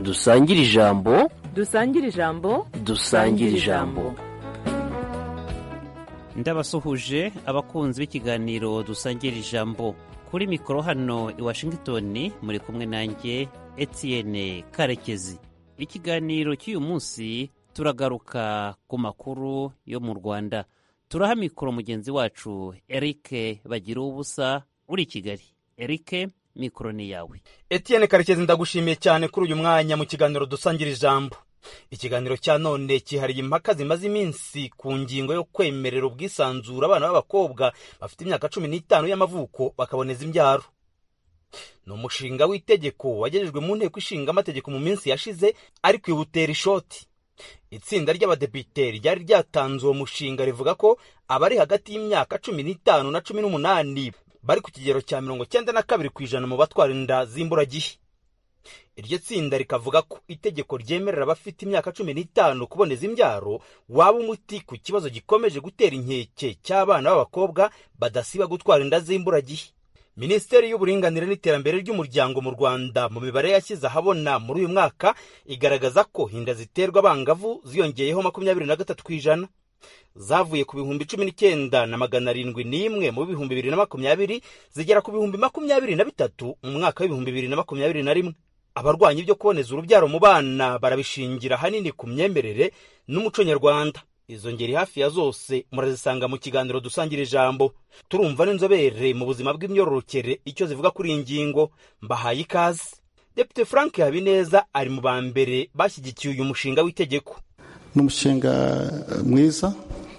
dusangire ijambo dusangire ijambo dusangire ijambo ndabasuhuje abakunzi b'ikiganiro dusangira ijambo kuri mikoro hano i washingitoni muri kumwe nanjye Etienne karekezi ikiganiro cy'uyu munsi turagaruka ku makuru yo mu rwanda turaha mikoro mugenzi wacu eric bagira ubusa uri i kigali eric mikoro ni yawe Etienne karekezi ndagushimiye cyane kuri uyu mwanya mu kiganiro dusangira ijambo ikiganiro cya none cyihariye impaka zimaze iminsi ku ngingo yo kwemerera ubwisanzure abana b'abakobwa bafite imyaka cumi n'itanu y'amavuko bakaboneza imbyaro ni umushinga w'itegeko wagejejwe mu nteko ishinga amategeko mu minsi yashize ariko iwutera ishoti itsinda ry'abadepite ryari ryatanze uwo mushinga rivuga ko abari hagati y'imyaka cumi n'itanu na cumi n'umunani bari ku kigero cya mirongo cyenda na kabiri ku ijana mu batwara inda z'imburagihe iryo tsinda rikavuga ko itegeko ryemerera abafite imyaka cumi n'itanu kuboneza imbyaro waba umuti ku kibazo gikomeje gutera inkeke cy'abana b'abakobwa badasiba gutwara inda z'imburagihe minisiteri y'uburinganire n'iterambere ry'umuryango mu rwanda mu mibare yashyize ahabona muri uyu mwaka igaragaza ko inda ziterwa abangavu ziyongeyeho makumyabiri na gatatu ku ijana zavuye ku bihumbi cumi n'icyenda na magana arindwi n'imwe mu bihumbi bibiri na makumyabiri zigera ku bihumbi makumyabiri na bitatu mu mwaka w'ibihumbi bibiri na makumyabiri na rimwe abarwanya ibyo kuboneza urubyaro mu bana barabishingira ahanini ku myemerere n'umuco nyarwanda izo ngeri hafi ya zose murazisanga mu kiganiro dusangira ijambo turumva n'inzobere mu buzima bw'imyororokere icyo zivuga kuri iyi ngingo mbahaye ikaze depite frank habineza ari mu ba mbere bashyigikiye uyu mushinga w'itegeko ni umushinga mwiza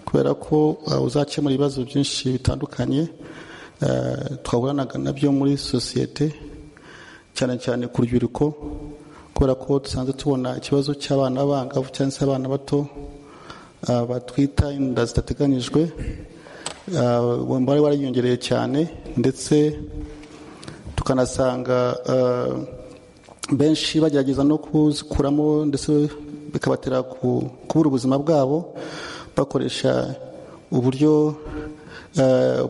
kubera ko uzakemura ibibazo byinshi bitandukanye twahuranaga nabyo muri sosiyete cyane cyane ku rubyiruko kubera ko dusanzwe tubona ikibazo cy'abana b'abangavu cyangwa se abana bato batwita inda zidateganyijwe wari wariyongereye cyane ndetse tukanasanga benshi bagerageza no kuzikuramo ndetse bikabatera kubura ubuzima bwabo bakoresha uburyo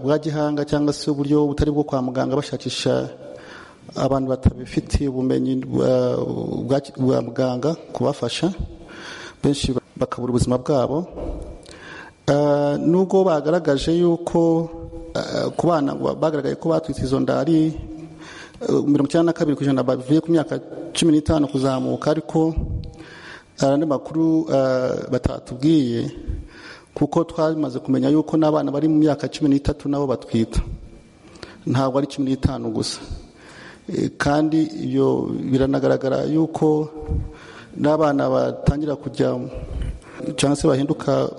bwa gihanga cyangwa se uburyo butari bwo kwa muganga bashakisha abantu batabifitiye ubumenyi bwa muganga kubafasha benshi bakabura ubuzima bwabo nubwo bagaragaje yuko ku bana bagaragaye ko batwitse izo nda ari mirongo icyenda na kabiri ku ijana bavuye ku myaka cumi n'itanu kuzamuka ariko hari andi makuru batatubwiye kuko twamaze kumenya yuko n'abana bari mu myaka cumi n'itatu nabo batwita ntabwo ari cumi n'itanu gusa kandi ibyo biranagaragara yuko n'abana batangira kujya cyangwa se bahinduka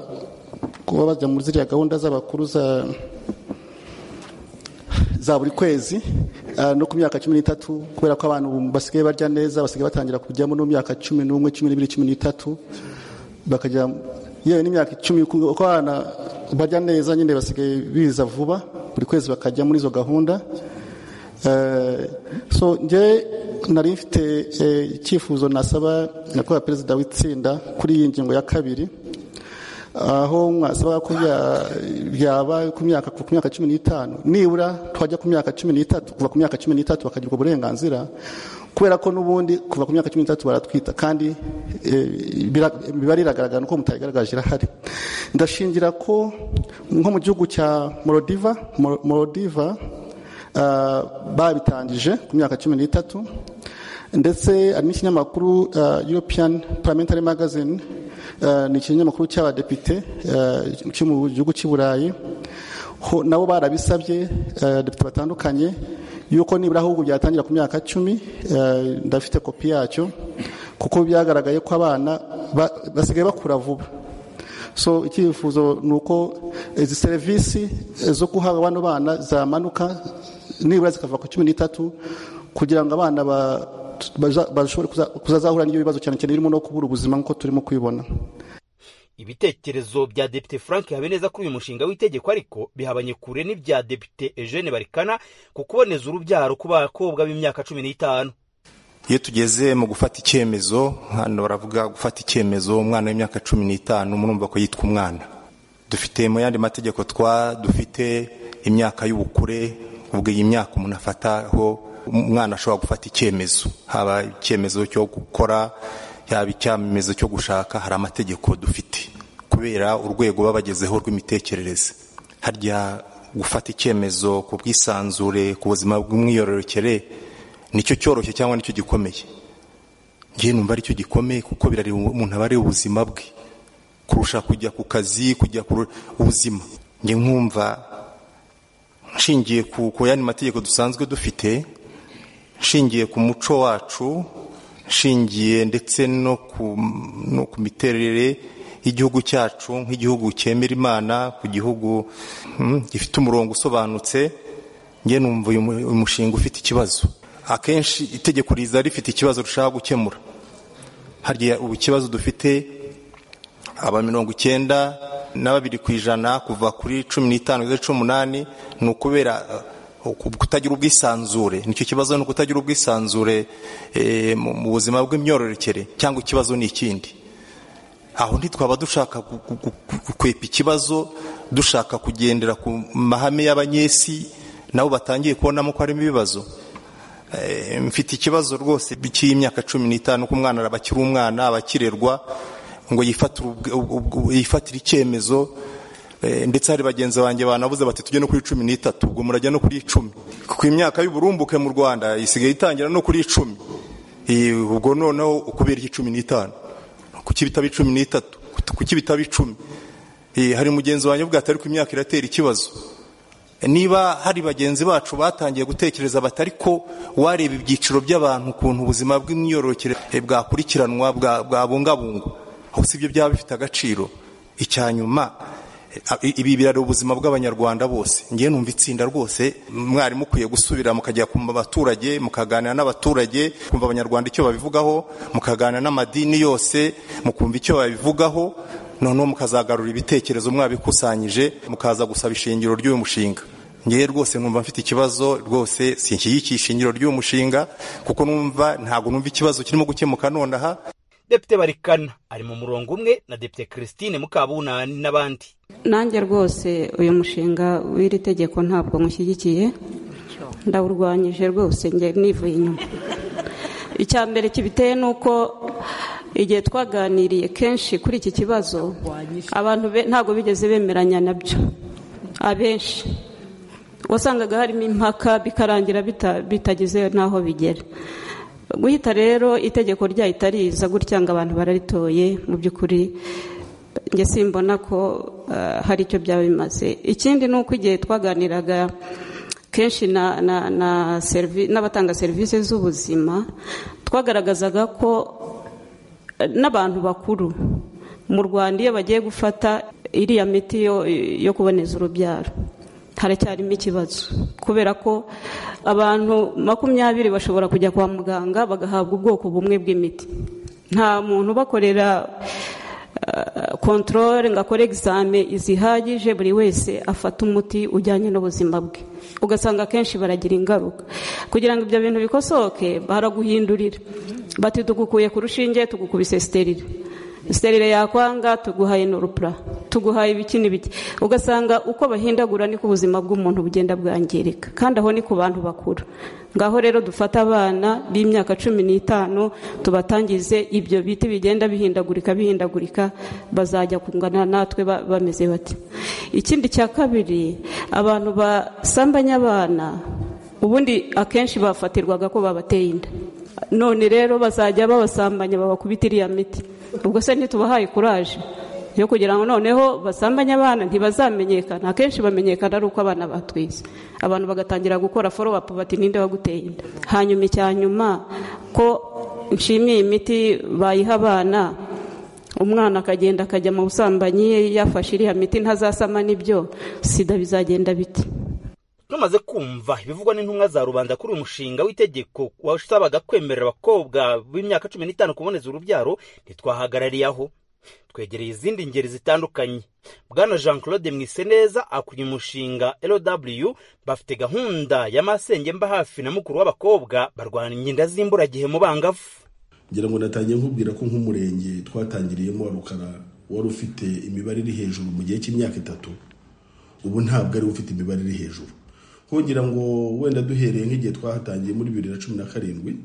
kuba bajya muri ziriya gahunda z'abakuru za buri kwezi no ku myaka cumi n'itatu kubera ko abantu basigaye barya neza basigaye batangira kujyamo no mu myaka cumi n'umwe cumi n'ibiri cumi n'itatu bakajya yewe n'imyaka icumi kuko abana barya neza nyine basigaye biza vuba buri kwezi bakajya muri izo gahunda so ngewe nari mfite icyifuzo nasaba nyakubahwa perezida w'itsinda kuri iyi ngingo ya kabiri aho mwasaba ko byaba ku myaka ku myaka cumi n'itanu nibura twajya ku myaka cumi n'itatu kuva ku myaka cumi n'itatu bakagirwa uburenganzira kubera ko n'ubundi kuva ku myaka cumi n'itatu baratwita kandi biba riragaragara nuko mutayigaragaje irahari ndashingira ko nko mu gihugu cya morodiva morodiva babitangije ku myaka cumi n'itatu ndetse hari n'ikinyamakuru european parliamentary magazine ni ikinyamakuru cy'abadepite cyo mu gihugu cy'i burayi nabo barabisabye depite batandukanye yuko nibura ahubwo byatangira ku myaka cumi ndafite kopi yacyo kuko byagaragaye ko abana basigaye bakura vuba so icyifuzo ni uko izi serivisi zo guhabwa bano bana zamanuka nibura zikava ku cumi n'itatu kugira ngo abana bashobore kuzazahura n'ibyo bibazo cyane cyane birimo no kubura ubuzima nk'uko turimo kubibona ibitekerezo bya depite frank habineza kuri uyu mushinga w'itegeko ariko bihabanye kure n'ibya depite eugene barikana ku kuboneza urubyaro ku bakobwa b'imyaka cumi n'itanu iyo tugeze mu gufata icyemezo hano baravuga gufata icyemezo umwana w'imyaka cumi n'itanu murumva ko yitwa umwana dufite mu yandi mategeko twa dufite imyaka y'ubukure ubwo iyi myaka umuntu afataho umwana ashobora gufata icyemezo haba icyemezo cyo gukora yaba icyemezo cyo gushaka hari amategeko dufite kubera urwego baba bagezeho rw'imitekerereze harya gufata icyemezo ku bwisanzure ku buzima bw'umwiyororokere nicyo cyoroshye cyangwa nicyo gikomeye ngewe numva aricyo gikomeye kuko birareba umuntu aba areba ubuzima bwe kurusha kujya ku kazi kujya ku ubuzima njye nkumva nshingiye ku yandi mategeko dusanzwe dufite nshingiye ku muco wacu nshingiye ndetse no ku miterere y'igihugu cyacu nk'igihugu cyemera imana ku gihugu gifite umurongo usobanutse njye numva uyu mushinga ufite ikibazo akenshi itegeko riza rifite ikibazo rushaka gukemura harya ubu ikibazo dufite aba mirongo icyenda na babiri ku ijana kuva kuri cumi n'itanu kugeza cumi n'umunani ni ukubera kutagira ubwisanzure nicyo kibazo ni ukutagira ubwisanzure mu buzima bw'imyororokere cyangwa ikibazo ni ikindi aho ntitwaba dushaka gukwepa ikibazo dushaka kugendera ku mahame y'abanyesi nabo batangiye kubonamo ko harimo ibibazo mfite ikibazo rwose cy'imyaka cumi n'itanu ko umwana araba akiri umwana abakirerwa ngo yifatire icyemezo ndetse hari bagenzi banjye banabuze bati tujye no kuri cumi n'itatu ubwo murajya no kuri icumi ku imyaka y'uburumbuke mu rwanda isigaye itangira no kuri icumi ubwo noneho ukubera iki cumi n'itanu kuki bitaba icumi n'itatu kuki bitaba icumi hari mugenzi wanjye ubwo atari ku imyaka iratera ikibazo niba hari bagenzi bacu batangiye gutekereza batari ko wareba ibyiciro by'abantu ukuntu ubuzima bw'imyororokere bwakurikiranwa bwabungabungwa aho si byo byaba bifite agaciro icyanyuma ibi birareba ubuzima bw'abanyarwanda bose ngewe numva itsinda rwose mwari mukwiye gusubira mukajya ku baturage mukaganira n'abaturage kumva abanyarwanda icyo babivugaho mukaganira n'amadini yose mukumva icyo babivugaho noneho mukazagarura ibitekerezo mwabikusanyije mukaza gusaba ishingiro ry'uyu mushinga ngewe rwose numva mfite ikibazo rwose sinshyigikisha ishingiro ry'uyu mushinga kuko numva ntabwo numva ikibazo kirimo gukemuka nonaha depite barikana ari mu murongo umwe na depite christine mukabunani n'abandi nanjye rwose uyu mushinga w'iri tegeko ntabwo mushyigikiye ndawurwanyije rwose njye nivuye inyuma icya mbere kibiteye ni uko igihe twaganiriye kenshi kuri iki kibazo abantu ntabwo bigeze bemeranya nabyo abenshi wasangaga harimo impaka bikarangira bitageze n'aho bigera guhita rero itegeko ryahita riza gutya ngo abantu bararitoye mu by'ukuri njye simbona ko hari icyo byaba bimaze ikindi ni uko igihe twaganiraga kenshi n'abatanga serivisi z'ubuzima twagaragazaga ko n'abantu bakuru mu rwanda iyo bagiye gufata iriya miti yo kuboneza urubyaro haracyarimo ikibazo kubera ko abantu makumyabiri bashobora kujya kwa muganga bagahabwa ubwoko bumwe bw'imiti nta muntu ubakorera kontorore ngo akore egizame zihagije buri wese afata umuti ujyanye n'ubuzima bwe ugasanga akenshi baragira ingaruka kugira ngo ibyo bintu bikosoke baraguhindurira bati tugukuye ku rushinge tugukubise siterire serire yakwanga tuguhaye norupura tuguhaye ibiki n'ibiki ugasanga uko bahindagura niko ubuzima bw'umuntu bugenda bwangirika kandi aho ni ku bantu bakuru ngaho rero dufate abana b'imyaka cumi n'itanu tubatangize ibyo biti bigenda bihindagurika bihindagurika bazajya kungana natwe bameze bati ikindi cya kabiri abantu basambanya abana ubundi akenshi bafatirwaga ko babateye inda none rero bazajya babasambanya babakubita iriya miti ubwo se ntitubahaye kuraje yo kugira ngo noneho basambanye abana ntibazamenyekana akenshi bamenyekana ari uko abana batwize abantu bagatangira gukora foro apu bati ninde waguteye inda hanyuma icya nyuma ko nshimiye imiti bayiha abana umwana akagenda akajya mu busambanyi yafashe iriya miti ntazasama n'ibyo sida bizagenda biti tumaze kumva ibivugwa n'intumwa za rubanda kuri uyu mushinga w'itegeko wasabaga kwemerera abakobwa b'imyaka cumi n'itanu kuboneza urubyaro ntitwahagarariye aho twegereye izindi ngeri zitandukanye bwana jean claude mwiseneza akuriye umushinga rw bafite gahunda ya masenge mba hafi na mukuru w'abakobwa barwanya inda z'imburagihe mu bangavu ngira ngo natangiye nkubwira ko nk'umurenge twatangiriyemo wa rukara wari ufite imibare iri hejuru mu gihe cy'imyaka itatu ubu ntabwo ariwe ufite imibare iri hejuru nkugira ngo wenda duhereye nk'igihe twahatangiye muri bibiri na cumi na karindwi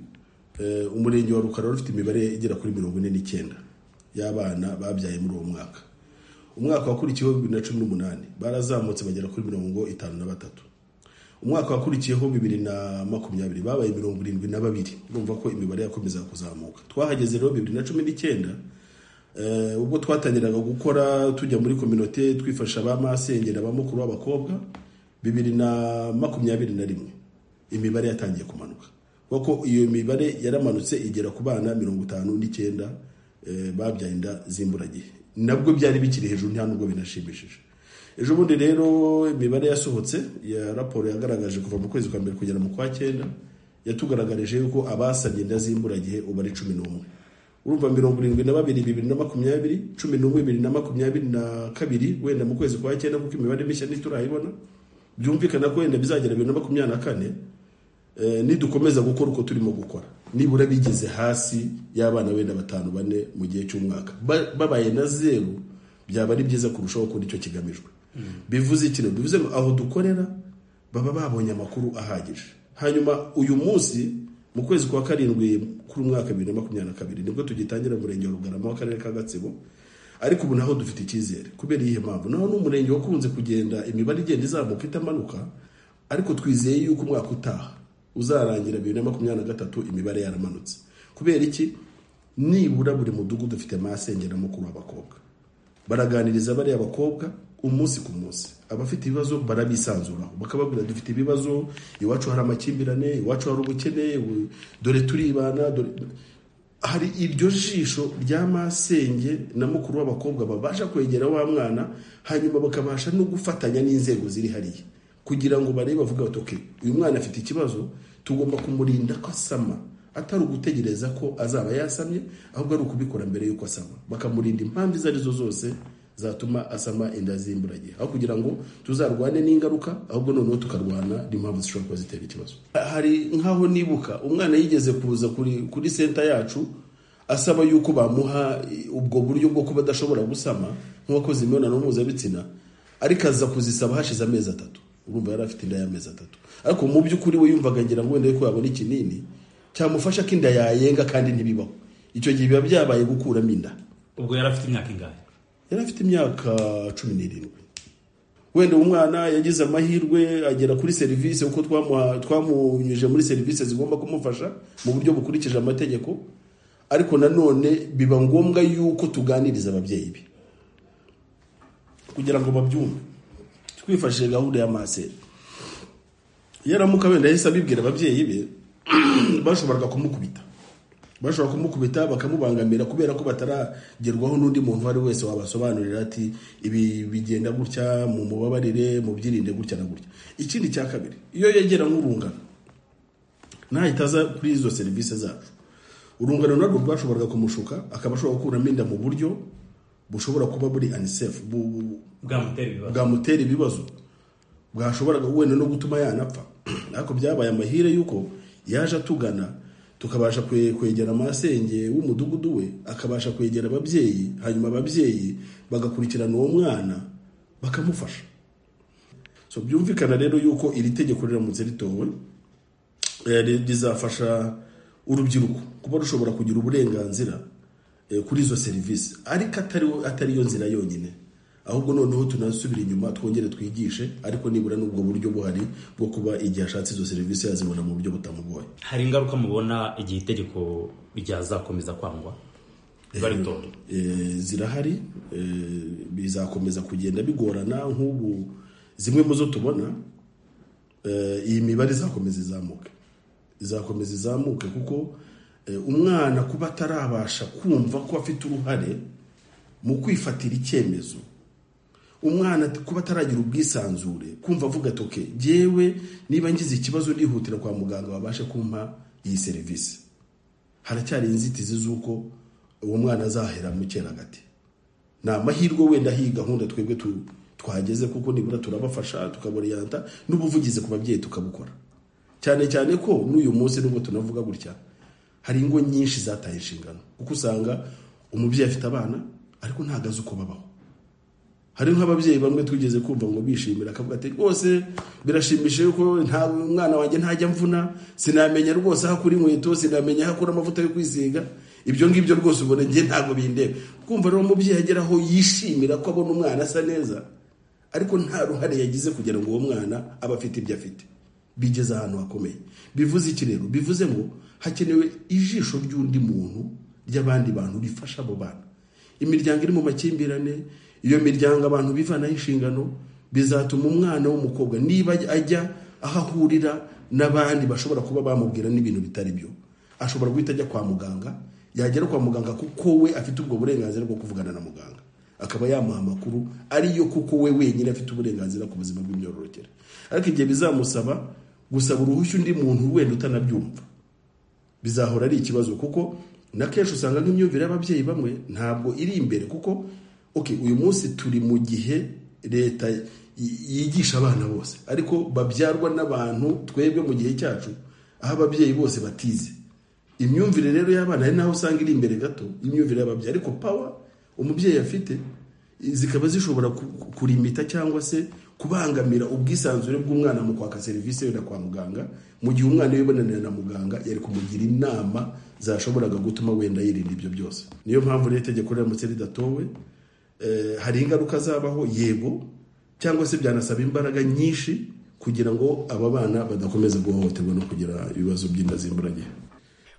eh, umurenge wa rukara wari ufite imibare igera kuri mirongo ine n'icyenda y'abana babyaye muri uwo mwaka umwaka wakurikiyeho bibiri na cumi n'umunani barazamutse bagera kuri mirongo itanu na batatu umwaka wakurikiyeho bibiri na makumyabiri babaye mirongo irindwi na babiri urumva ko imibare yakomeza kuzamuka twahageze rero bibiri na cumi n'icyenda Eh, ubwo twatangiraga gukora tujya muri kominote twifasha ba masengera ba mukuru w'abakobwa bibiri na makumyabiri na rimwe imibare yatangiye kumanuka kuko iyo mibare yaramanutse igera ku bana mirongo itanu n'icyenda eh, babyaye inda z'imburagihe nabwo byari bikiri hejuru nta nubwo binashimishije ejo bundi rero imibare yasohotse ya raporo yagaragaje kuva mu kwezi kwa mbere kugera mu kwa cyenda yatugaragarije yuko abasabye inda z'imburagihe ubu ari cumi n'umwe urumva mirongo irindwi na babiri bibiri na makumyabiri cumi n'umwe bibiri na makumyabiri na kabiri wenda mu kwezi kwa cyenda kuko imibare mishya ntiturayibona byumvikana ko wenda bizagera bibiri na makumyabiri na kane eh, nidukomeza gukora uko turimo gukora nibura bigeze hasi y'abana wenda batanu bane mu gihe cy'umwaka Ba- babaye na zeru byaba ari byiza kurushaho kuko icyo kigamijwe bivuze iki rero? bivuze ngo aho dukorera baba babonye amakuru ahagije hanyuma uyu munsi mu kwezi kwa karindwi kuri umwaka bibiri na makumyabiri na kabiri nibwo tugitangira umurenge wa rugarama w'akarere ka gatsibo ariko ubu naho dufite icyizere kubera iyihe mpamvu naho ni umurenge wakunze kugenda imibare igenda izamuka itamanuka ariko twizeye yuko umwaka utaha uzarangira bibiri na makumyabiri na gatatu imibare yaramanutse kubera iki nibura buri mudugudu ufite amasengera mukuru w'abakobwa baraganiriza bariya bakobwa umunsi ku munsi abafite ibibazo barabisanzuraho bakababwira dufite ibibazo iwacu hari amakimbirane iwacu hari ubukene u- dore turibana dore hari iryo jisho rya masenge na mukuru w'abakobwa babasha kwegera wa mwana hanyuma bakabasha no gufatanya n'inzego ziri hariya kugira ngo barebe bavuga bati "Okay, uyu mwana afite ikibazo tugomba kumurinda ko asama atari ugutegereza ko azaba yasamye ahubwo ari ukubikora mbere y'uko asama bakamurinda impamvu izo arizo zose zatuma asama inda z'imburagihe aho kugira ngo tuzarwane n'ingaruka ahubwo noneho tukarwana n'impamvu zishobora kuba zitera ikibazo hari nk'aho nibuka umwana yigeze kuza kuri kuri senta yacu asaba yuko bamuha i- ubwo buryo bwo kuba adashobora gusama nk'uwakoze imibonano mpuzabitsina ariko aza kuzisaba hashize amezi atatu urumva yari afite inda y'amezi atatu ariko mu by'ukuri we yumvaga ngira ngo wenda yuko yabona ikinini cyamufasha ko inda yayenga kandi ntibibaho icyo gihe biba byabaye gukuramo inda ubwo yari afite imyaka ingahe yari afite imyaka cumi n'irindwi wenda uwo mwana yagize amahirwe agera kuri serivisi kuko twamuha- twamunyujije muri serivisi zigomba kumufasha mu buryo bukurikije amategeko ariko nanone biba ngombwa yuko tuganiriza ababyeyi be kugira ngo babyumve twifashishije gahunda ya maseri yaramuka wenda yahise abibwira ababyeyi be bashoboraga kumukubita bashobora kumukubita bakamubangamira kubera ko bataragerwaho n'undi muntu uwo ari we wese wabasobanurira ati ibi bigenda gutya mu mubabarire mu byirinde gutya na gutya ikindi cya kabiri iyo yegera nk'urungano ntahita aza kuri izo serivisi zacu urungano narwo rwashoboraga kumushuka akaba ashobora gukuramo inda mu buryo bushobora kuba buri anisefu bwamutera ibibazo bwamutera ibibazo bwashoboraga wenda no gutuma yanapfa ariko byabaye amahire y'uko yaje atugana tukabasha kwe- kwegera amasenge w'umudugudu we akabasha kwegera ababyeyi hanyuma ababyeyi bagakurikirana uwo mwana bakamufasha so byumvikana rero yuko iri tegeko riramutse ritowe eh, ri- rizafasha urubyiruko kuba rushobora kugira uburenganzira eh, kuri izo serivisi ariko atari atari yo nzira yonyine ahubwo noneho tunasubira inyuma twongere twigishe ariko nibura n'ubwo buryo buhari bwo kuba igihe ashatse izo serivisi yazibona mu buryo butamugoye hari ingaruka mubona igihe itegeko ryazakomeza kwangwa baritoye Eh, zirahari eh, bizakomeza kugenda bigorana nk'ubu zimwe mu zo tubona eh, iyi mibare izakomeza izamuke izakomeza izamuke kuko eh, umwana kuba atarabasha kumva ko afite uruhare mu kwifatira icyemezo umwana kuba ataragira ubwisanzure kumva avuga ati "Okay, jyewe niba ngize ikibazo ndihutira kwa muganga babashe kumpa iyi serivisi haracyari inzitizi z'uko uwo mwana azahera mu cyeragati ni amahirwe wenda hiyi gahunda twebwe tu- twageze kuko nibura turabafasha tukabariyanta n'ubuvugizi ku babyeyi tukabukora cyane cyane ko n'uyu munsi nubwo tunavuga gutya hari ingo nyinshi zataye inshingano kuko usanga umubyeyi afite abana ariko ntabwo azi uko babaho hari nk'ababyeyi bamwe tugeze kumva ngo bishimira akavuga ati rwose birashimishije yuko nta umwana wanjye ntajya mvuna sinamenya rwose aho akura inkweto sinamenya aho akura amavuta yo kwisiga ibyo ngibyo rwose ubona njye ntabwo bindeba kumva rero umubyeyi agera aho yishimira ko abona umwana asa neza ariko nta ruhare yagize kugira ngo uwo mwana abe afite ibyo afite bigeze ahantu hakomeye bivuze iki rero bivuze ngo hakenewe ijisho ry'undi muntu ry'abandi bantu rifasha abo bana imiryango iri mu makimbirane iyo miryango abantu bivanaho inshingano bizatuma umwana w'umukobwa niba ajya aho ahurira n'abandi bashobora kuba bamubwira n'ibintu bitari byo ashobora guhita ajya kwa muganga yagera kwa muganga kuko we afite ubwo burenganzira bwo kuvugana na muganga akaba yamuha amakuru ariyo kuko we wenyine afite uburenganzira ku buzima bw'imyororokere ariko igihe bizamusaba gusaba uruhushya undi muntu wenda utanabyumva bizahora ari ikibazo kuko na kenshi usanga nk'imyumvire y'ababyeyi bamwe ntabwo iri imbere kuko okay uyu munsi turi mu gihe leta y- yigisha abana bose ariko babyarwa n'abantu twebwe mu gihe cyacu aho ababyeyi bose batize imyumvire rero y'abana ari naho usanga iri imbere gato imyumvire y'ababyeyi ariko pawa umubyeyi afite zikaba zishobora ku- ku- kurimita cyangwa se kubangamira ubwisanzure bw'umwana mu kwaka serivisi wenda kwa muganga mu gihe umwana wibonanira na muganga yari kumugira inama zashoboraga gutuma wenda yirinda ibyo byose niyo mpamvu rero itegeko riramutse ridatowe Eh, hari ingaruka zabaho yego cyangwa se byanasaba imbaraga nyinshi kugira ngo aba bana badakomeza guhohoterwa no kugira ibibazo by'inda zimburagihe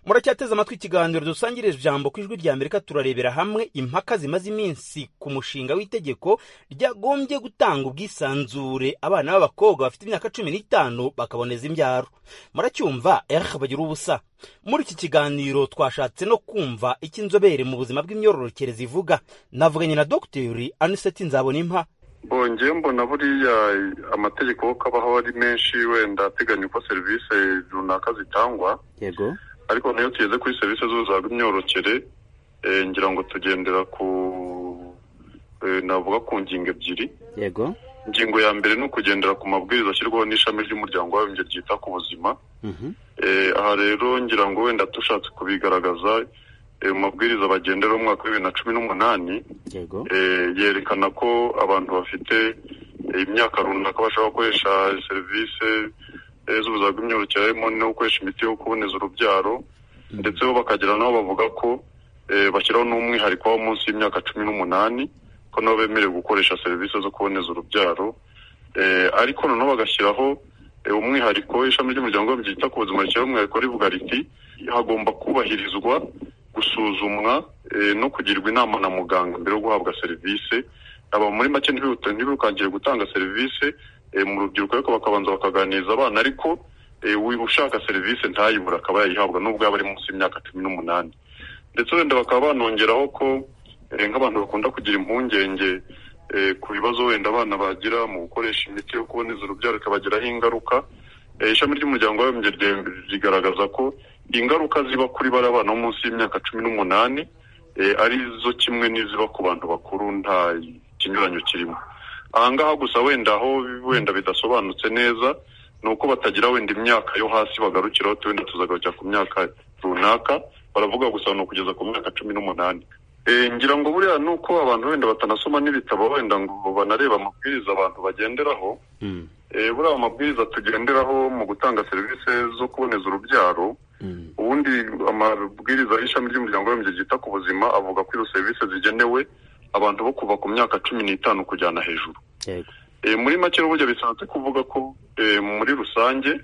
muracyateze amatwi ikiganiro dusangirije ijambo ku ijwi rya amerika turarebera hamwe impaka zimaze iminsi ku mushinga w'itegeko ryagombye gutanga ubwisanzure abana b'abakobwa bafite imyaka cumi n'itanu bakaboneza imbyaro muracyumva eh bagira ubusa muri iki kiganiro twashatse no kumva icyo inzobere mu buzima bw'imyororokere zivuga navuganye na dogiteri aniseti nzabonimpa bongeye mbona buriya amategeko ko abaho ari menshi wenda ateganya uko serivisi runaka zitangwa yego ariko niyo tugeze kuri serivisi z'ubuzima bw'imyororokere eh, ngira ngo tugendera ku eh, navuga ku ngingo ebyiri yego ingingo ya mbere ni ukugendera ku mabwiriza ashyirwaho n'ishami ry'umuryango w'abibumbye ryita ku buzima Eh, aha rero ngira ngo wenda dushatse kubigaragaza eh, mu mabwiriza bagenderaho mu mwaka w'ibiri na cumi n'umunani yego Eh, yerekana ko abantu bafite eh, imyaka runaka bashobora gukoresha serivisi eh, z'ubuzima bw'imyororokere harimo no gukoresha imiti yo kuboneza urubyaro ndetse bo bakagira n'aho bavuga ko eh, bashyiraho n'umwihariko wo munsi y'imyaka cumi n'umunani ko nabo bemerewe gukoresha serivisi zo kuboneza urubyaro Eh, ariko noneho bagashyiraho eh, umwihariko ishami ry'umuryango ryita ku buzima rishyiraho umwihariko rivuga riti hagomba kubahirizwa gusuzumwa eh, no kugirwa inama na muganga mbere yo guhabwa serivisi aba muri make ntibihute- ntibirukangire gutanga serivisi eh, mu rubyiruko ariko bakabanza bakaganiriza abana ariko eh, uyu ushaka serivisi ntayibura akaba yayihabwa n'ubwo yaba ari munsi y'imyaka cumi n'umunani ndetse wenda bakaba banongeraho ko eh, nk'abantu bakunda kugira impungenge eh, ku bibazo wenda abana bagira mu gukoresha imiti yo kuboneza urubyaro ikabagiraho ingaruca Eh, ishami ry'umuryango w'abibumbye rye- rigaragaza ko ingaruka ziba kuri bari abana bo munsi y'imyaka cumi n'umunani eh, ari zo kimwe n'iziba ku bantu bakuru nta kinyuranyo kirimo aha ngaha gusa wenda aho wenda bidasobanutse neza ni uko batagira wenda imyaka yo hasi bagarukiraho tu- wenda tuzagarukira ku myaka runaka baravuga gusa ni ukugeza ku myaka cumi n'umunani Eh, ngira ngo buriya ni uko abantu wenda batanasoma n'ibitabo wenda ngo banareba amabwiriza abantu bagenderaho Eh, buriya amabwiriza tugenderaho mu gutanga serivisi zo kuboneza urubyaro ubundi amabwiriza y'ishami ry'umuryango w'abibumbye ryita ku buzima avuga ko izo serivisi zigenewe abantu bo kuva ku myaka cumi n'itanu kujyana hejuru yego Eh, muri make n'uburyo bisanzwe kuvuga ko eh, muri rusange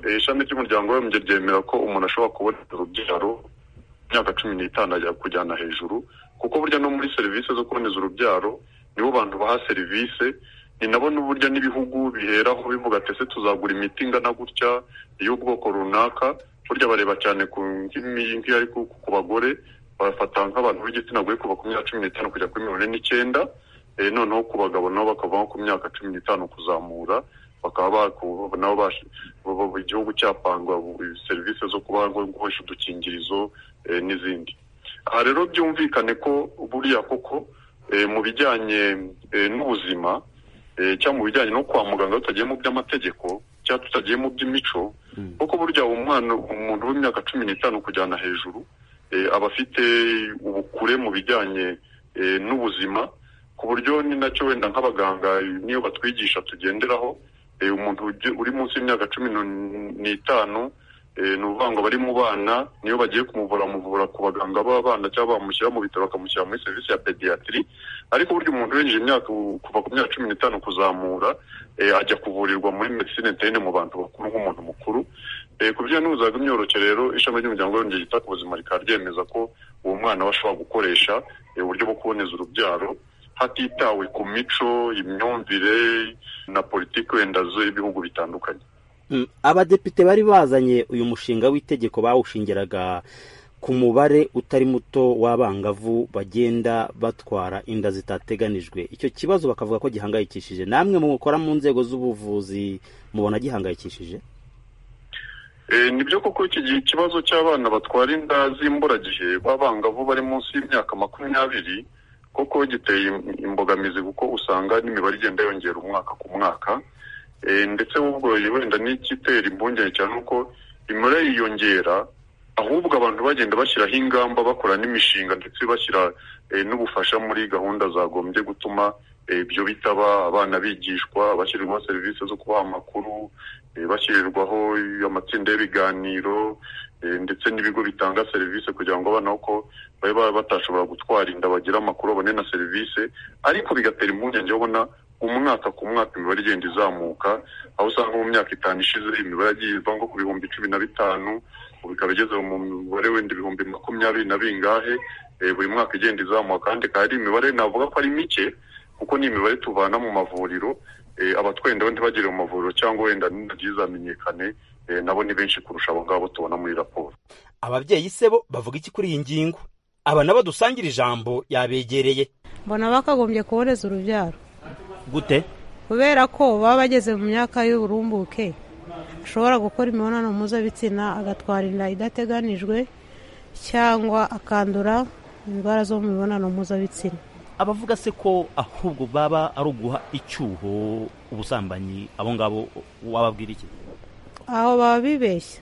eh, ishami ry'umuryango w'abibumbye ryemera ko umuntu ashobora kubona urubyaro imyaka cumi n'itanu ajya kujyana hejuru kuko burya no muri serivisi zo kuboneza urubyaro nibo bantu baha serivisi ni nabo n'uburyo n'ibihugu biheraho bivuga ati ese tuzagura imiti ingana gutya y'ubwoko runaka burya bareba cyane ku nk'imi- nk'iyo ari ku- ku bagore bafata nk'abantu b'igitsina gore kuva ku myaka cumi n'itanu kujya kuri mirongo ine n'icyenda eh, noneho ku bagabo nabo bakavaho ku myaka cumi n'itanu kuzamura bakaba baku- nabo bash- bo- bo- igihugu cyapangwa bu- serivisi zo kuba gukoresha udukingirizo eh, n'izindi aha rero byumvikane ko buriya koko eh, mu bijyanye eh, n'ubuzima eh, cyangwa mu bijyanye no kwa muganga tutagiye mu by'amategeko cyangwa tutagiye mu by'imico kuko burya umwana umuntu w'imyaka cumi n'itanu kujyana hejuru eh, aba afite ubukure mu bijyanye eh, n'ubuzima ku buryo ni nacyo wenda nk'abaganga niyo batwigisha tugenderaho eh, umuntu ugi- uri munsi y'imyaka cumi nu- n'itanu eh, ni ukuvuga ngo bari mu bana niyo bagiye kumuvura bamuvura ku baganga b'abana cyangwa bamushyira mu bitaro bakamushyira muri serivisi ya pediyatiri ariko burya umuntu winjije imyaka u- kuva ku myaka cumi n'itanu kuzamura eh, ajya kuvurirwa muri medicine interne mu bantu bakuru nk'umuntu mukuru Eh, ku bijyanye n'ubuzima bw'imyororokere rero ishami ry'umuryango w'abibumbye ryita ku buzima rikaba ryemeza ko uwo mwana aba ashobora gukoresha eh, uburyo bwo kuboneza urubyaro hatitawe ku mico imyumvire na politiki wenda z'ibihugu bitandukanye Mm, abadepite bari bazanye uyu mushinga w'itegeko bawushingiraga ku mubare utari muto w'abangavu bagenda batwara inda zitateganijwe icyo kibazo bakavuga ko gihangayikishije namwe mukora mu nzego z'ubuvuzi mubona gihangayikishije Eh, ni byo koko iki gihe ikibazo cy'abana batwara inda z'imburagihe b'abangavu bari munsi y'imyaka makumyabiri koko giteye im- imbogamizi kuko usanga n'imibare igenda yongera umwaka ku mwaka Eh, ndetse ubwo wenda n'igitera impungenge cyane uko imibare yiyongera ahubwo abantu bagenda bashyiraho ingamba bakora n'imishinga ndetse bashyira eh, n'ubufasha muri gahunda zagombye gutuma eh, ibyo bitaba abana bigishwa bashyirirwaho serivisi zo kubaha amakuru eh, bashyirirwaho amatsinda y'ibiganiro eh, ndetse n'ibigo bitanga serivisi kugira ngo abana uko babe ba- batashobora gutwara inda bagire amakuru babone na serivisi ariko bigatera impungenge yo ubona umwaka ku mwaka imibare igenda izamuka aho usanga mu myaka itanu ishize imibare yagiye iva nko ku bihumbi cumi na bitanu ubu ikaba igeze mu mubare wenda ibihumbi makumyabiri na bingahe eh, buri mwaka igenda izamuka kandi ikaba ari imibare navuga ko ari mike kuko ni imibare tuvana mu mavuriro eh, abatwenda bo ntibagere mu mavuriro cyangwa wenda ninagiye izamenyekane eh, nabo ni benshi kurusha abo ngabo tubona muri raporo ababyeyi se bo bavuga iki kuri iyi ngingo aba nabo dusangira ijambo yabegereye mbona bakagombye kuboneza urubyaro gute kubera ko baba bageze mu myaka y'uburumbuke ashobora gukora imibonano mpuzabitsina agatwara inda idateganijwe cyangwa akandura indwara zo mu mibonano mpuzabitsina abavuga se ko ahubwo baba ari uguha icyuho ubusambanyi abo ngabo wababwira iki aho baba bibeshya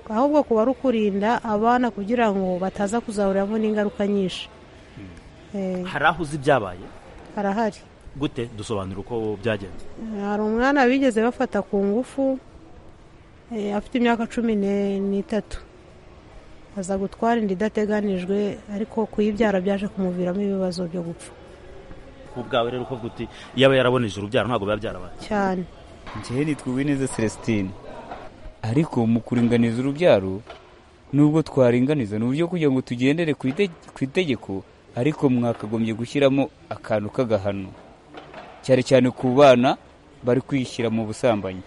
ahubwo kuba ari ukurinda abana kugira ngo bataza kuzahuriramo n'ingaruka nyinshi Eh, hari aho uzi ibyabaye harahari gute dusobanura uko byagenze hari umwana bigeze bafata ku ngufu eh, afite imyaka cumi ne- n'itatu aza gutwara inda idateganijwe ariko kuyibyara byaje kumuviramo ibibazo byo gupfa ku bwawe rero uko bwuti iyo aba yaraboneje urubyaro ntabwo biba byarabaye cyane njyewe nitwa Uwineza Celestine ariko mu kuringaniza urubyaro nubwo twaringaniza ni uburyo kugira ngo tugendere ku ite- ku itegeko ariko mwakagombye gushyiramo akantu k'agahano cyane cyane ku bana bari kwishyira mu busambanyi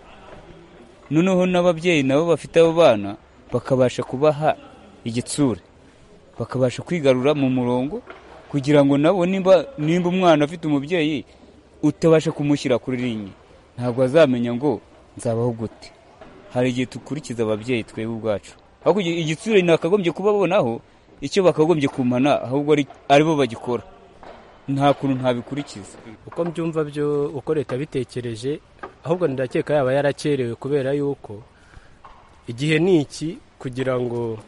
noneho n'ababyeyi nabo bafite abo bana bakabasha kubaha igitsure bakabasha kwigarura mu murongo kugira ngo nabo nimba nimba umwana afite umubyeyi utabasha kumushyira kuri rinye ntabwo azamenya ngo nzabaho gute hari igihe dukurikiza ababyeyi twebwe ubwacu ahubwo igi- igitsure nakagombye kubabonaho icyo bakagombye kumana ahubwo ari- ari bo bagikora nta kuntu ntabikurikiza uko mbyumva byo uko leta bitekereje ahubwo ndakeka yaba yarakerewe kubera yuko igihe ni iki kugira ngo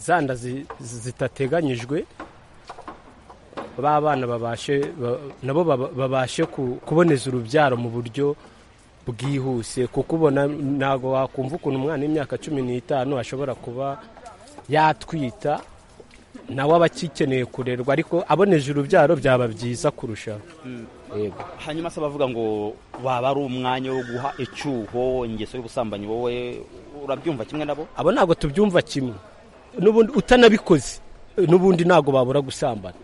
za nda zi- zi- zitateganyijwe ba bana babashe ba- nabo baba- babashe ku- kuboneza urubyaro mu buryo bwihuse kuko ubona ntabwo wakumva ukuntu umwana w'imyaka cumi n'itanu ashobora kuba yatwita nawe aba agikeneye kurerwa ariko aboneje urubyaro byaba byiza kurushaho yego hanyuma se bavuga ngo waba ari umwanya wo guha icyuho ingeso y'ubusambanyi wowe urabyumva kimwe nabo abo ntabwo tubyumva kimwe n'ubundi utanabikoze n'ubundi ntabwo babura gusambana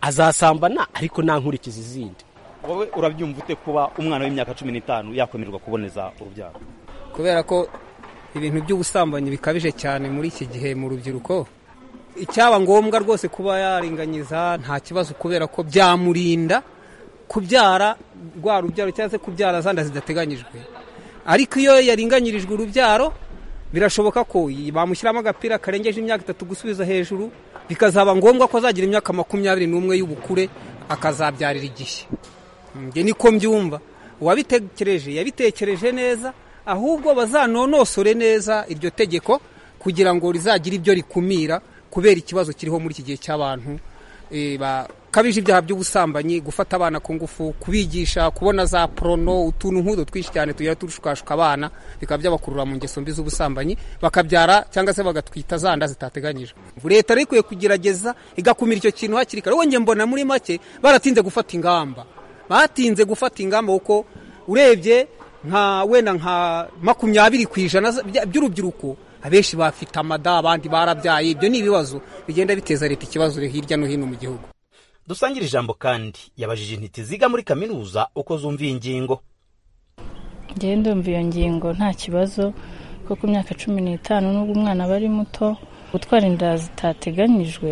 azasambana ariko nta nkurikizi izindi wowe urabyumva ute kuba umwana w'imyaka cumi n'itanu yakwemererwa kuboneza urubyaro kubera ko ibintu by'ubusambanyi bikabije cyane muri iki gihe mu rubyiruko icyaba ngombwa rwose kuba yaringanyiza nta kibazo kubera ko byamurinda kubyara rwa rubyaro cyangwa se kubyara za nda zidateganyijwe ariko iyo yaringanyirijwe urubyaro birashoboka ko bamushyiramo agapira karengeje imyaka itatu gusubiza hejuru bikazaba ngombwa ko azagira imyaka makumyabiri n'umwe y'ubukure akazabyarira igishya njye niko mbyumva uwabitekereje yabitekereje neza ahubwo bazanonosore neza iryo tegeko kugira ngo rizagire ibyo rikumira kubera ikibazo kiriho muri iki gihe cy'abantu eh, ba- bikabije ibyaha by'ubusambanyi gufata abana ku ngufu kubigisha kubona za porono utuntu nk'utu twinshi cyane tugira turushuka abana bikaba byabakurura mu ngeso mbi z'ubusambanyi bakabyara cyangwa se bagatwita za nda zitateganyije leta rero ikwiye kugerageza igakumira icyo kintu hakiri kare wongeye mbona muri make baratinze gufata ingamba batinze gufata ingamba kuko urebye nka wenda nka makumyabiri ku ijana by'urubyiruko abenshi bafite amada abandi barabyaye ibyo ni ibibazo bigenda biteza leta ikibazo hirya no hino mu gihugu dusangire ijambo kandi yabajije intiti ziga muri kaminuza uko zumva iyi ngingo ngewe ndumva iyo ngingo nta kibazo ko ku myaka cumi n'itanu n'ubwo umwana aba ari muto gutwara inda zitateganyijwe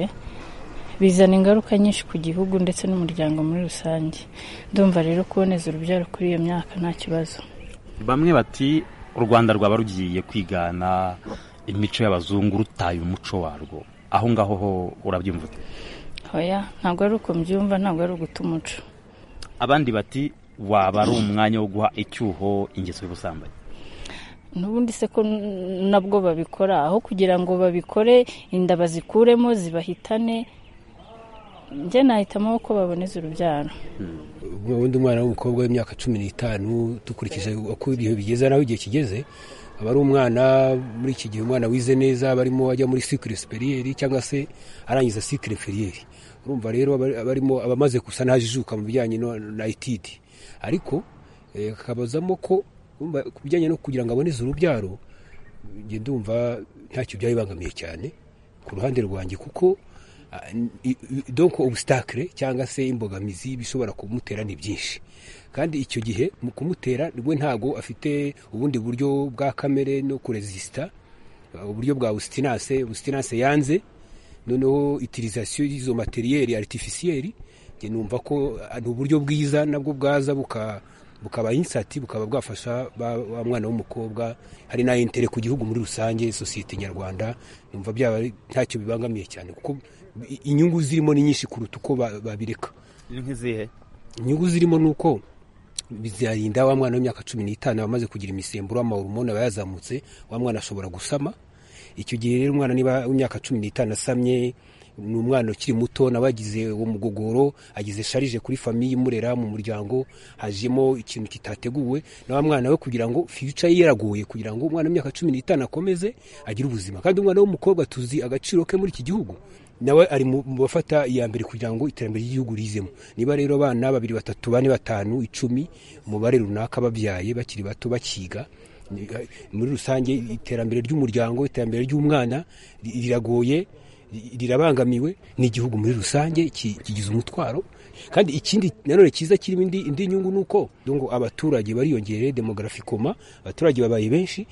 bizana ingaruka nyinshi ku gihugu ndetse n'umuryango muri rusange ndumva rero kuboneza urubyaro kuri iyo myaka nta kibazo bamwe bati u rwanda rwaba rugiye kwigana imico y'abazungu rutaye umuco warwo aho ngaho ho urabyumva hoya ntabwo ari uko mbyumva ntabwo ari uguta umuco abandi bati waba ari umwanya wo guha icyuho ingeso y'ubusambanyi n'ubundi se ko nabwo babikora aho kugira ngo babikore inda bazikuremo zibahitane njye nahitamo ko baboneza urubyaro ubundi umwana w'umukobwa w'imyaka cumi n'itanu dukurikije uko ibihe bigeze n'aho igihe kigeze aba ari umwana muri iki gihe umwana wize neza aba arimo ajya muri sikire siperiyeri cyangwa se arangiza sikire feriyeri urumva rero aba arimo aba amaze gusa n'ajijuka mu bijyanye na etidi ariko akabazamo ko ku bijyanye no kugira ngo aboneze urubyaro ngenda ndumva ntacyo byabibangamiye cyane ku ruhande rwanjye kuko donko ubusitakire cyangwa se imbogamizi bishobora kumutera ni byinshi kandi icyo gihe mu kumutera we ntabwo afite ubundi buryo bwa kamere no kurezisita uburyo bwa busitinase busitinase yanze noneho itirizasiyo y'izo materiyeri aritifisiyeri numva ko ni uburyo bwiza nabwo bwaza bukaba insati bukaba bwafasha wa mwana w'umukobwa hari na intere ku gihugu muri rusange sosiyete nyarwanda numva byaba ntacyo bibangamiye cyane kuko inyungu zirimo ni nyinshi kuruta uko babireka nk'izihe inyungu zirimo ni uko bizarinda wa mwana w'imyaka cumi n'itanu amaze kugira imisemburo amahormone aba yazamutse wa mwana ashobora gusama icyo gihe rero umwana niba w'imyaka cumi n'itanu asamye ni umwana ukiri muto nawe agize uwo mugogoro agize sharije kuri famiye imurera mu muryango hajemo ikintu kitateguwe na wa mwana we kugira ngo fiyica ye yaragoye kugira ngo umwana w'imyaka cumi n'itanu akomeze agire ubuzima kandi umwana w'umukobwa tuzi agaciro ke muri iki gihugu nawe ari mu bafata iya mbere kugira ngo iterambere ry'igihugu rizemo niba rero abana babiri batatu bane batanu icumi umubare runaka babyaye bakiri bato bakiga muri rusange iterambere ry'umuryango iterambere ry'umwana riragoye rirabangamiwe n'igihugu muri rusange kigize umutwaro kandi ikindi nanone cyiza kirimo indi nyungu ni uko abaturage bariyongereye demografi koma abaturage babaye benshi